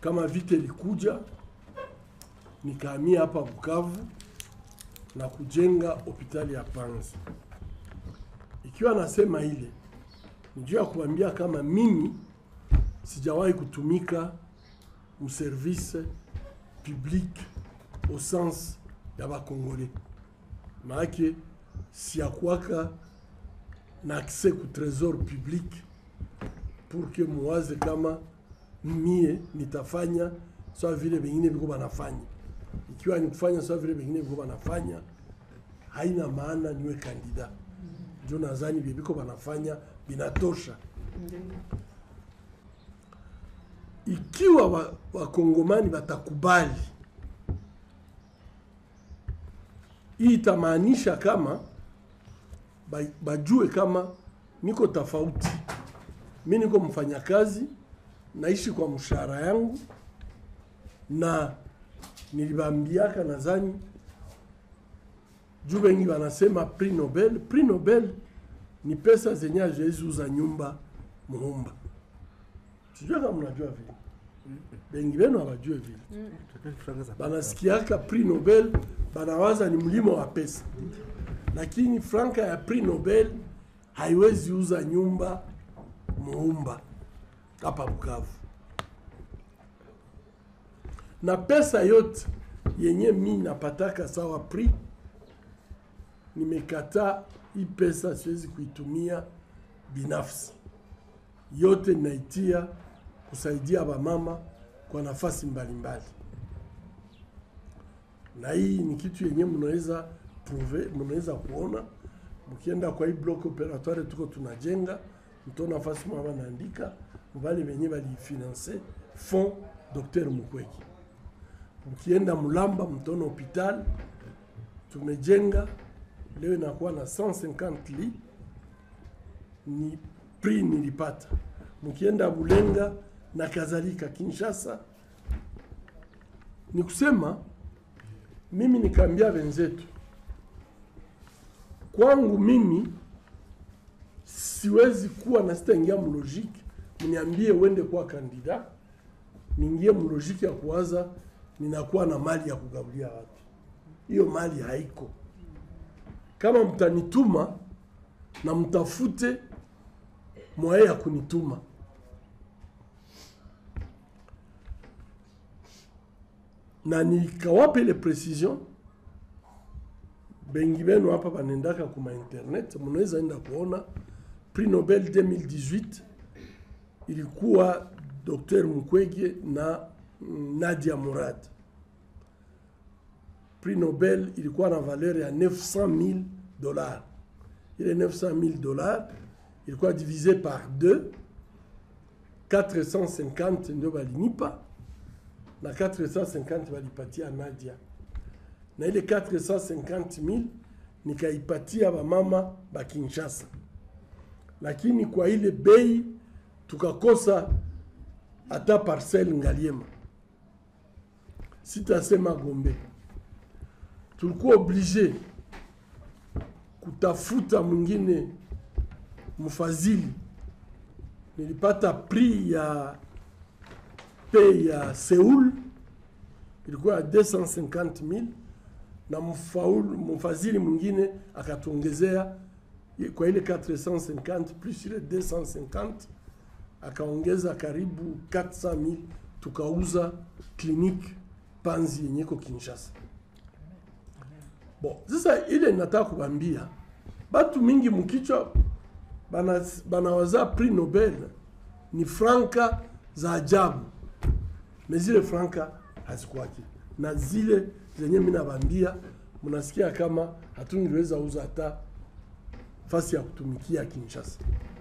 kama vita ilikuja nikahamia hapa Bukavu na kujenga hospitali ya Panzi. Ikiwa nasema ile ni juu ya kuambia kama mimi sijawahi kutumika mservice public au sens ya bakongole, maake siakwaka na accès ku trésor public pour que muwaze kama mie nitafanya sawa vile vengine viko banafanya. Ikiwa ni kufanya sawa vile vengine viko banafanya, haina maana niwe kandida. Ndio nadhani vile viko banafanya vinatosha. Ikiwa wa- wakongomani watakubali, hii itamaanisha kama ba- bajue kama niko tofauti. Mi niko mfanyakazi, naishi kwa mshahara yangu, na nilibambiaka nadhani juu wengi wanasema prix Nobel. Prix Nobel ni pesa zenye haziwezi uza nyumba Muhumba. Sijua kama mnajua vile, bengi wenu hawajue vile banasikiaka prix Nobel banawaza ni mlimo wa pesa, lakini franka ya prix Nobel haiwezi uza nyumba Muumba hapa Bukavu, na pesa yote yenye mi napataka sawa prix, nimekataa hii pesa, siwezi kuitumia binafsi, yote naitia kusaidia wamama kwa nafasi mbalimbali na hii ni kitu yenye mnaweza prouve, mnaweza kuona mkienda kwa hii block operatoire tuko tunajenga, mtaona nafasi mama naandika wale wenye walifinance fond Dr Mukwege. Mkienda Mulamba mtaona hospital tumejenga leo inakuwa na 150 lits, ni prix nilipata. Mkienda Bulenga na kadhalika, Kinshasa, ni kusema mimi nikaambia wenzetu, kwangu mimi siwezi kuwa na sitaingia mlojiki, mniambie uende kuwa kandida, niingie mlojiki ya kuwaza ninakuwa na mali ya kugabulia watu. Hiyo mali haiko. Kama mtanituma na mtafute mwaye ya kunituma na nikawape ile precision bengi benu hapa banendaka kuma internet, mnaweza enda kuona prix Nobel 2018 ilikuwa Dr Mukwege na mm, Nadia Murad. Prix Nobel ilikuwa na valeur ya 900,000 dollars. Ile 900,000 dollars ilikuwa divisé par 2 450 ndio balinipa na 450 walipatia Nadia, na ile 450,000 nikaipatia bamama ba Kinshasa, lakini kwa ile bei tukakosa hata parcelle Ngaliema, sitasema Gombe. Tulikuwa oblige kutafuta mwingine mfadhili. Nilipata prix ya pe ya Seoul ilikuwa ya 250,000 na mfaulu mfadhili mwingine akatuongezea kwa ile 450 plus ile 250 akaongeza karibu 400,000 tukauza clinique Panzi yenye iko Kinshasa. Bon, sasa ile nataka kubambia batu mingi mkichwa bana banawaza prix Nobel ni franka za ajabu, na zile franka hazikuwaki, na zile zenye mimi nabambia, mnasikia kama hatungeweza uza hata fasi ya kutumikia Kinshasa.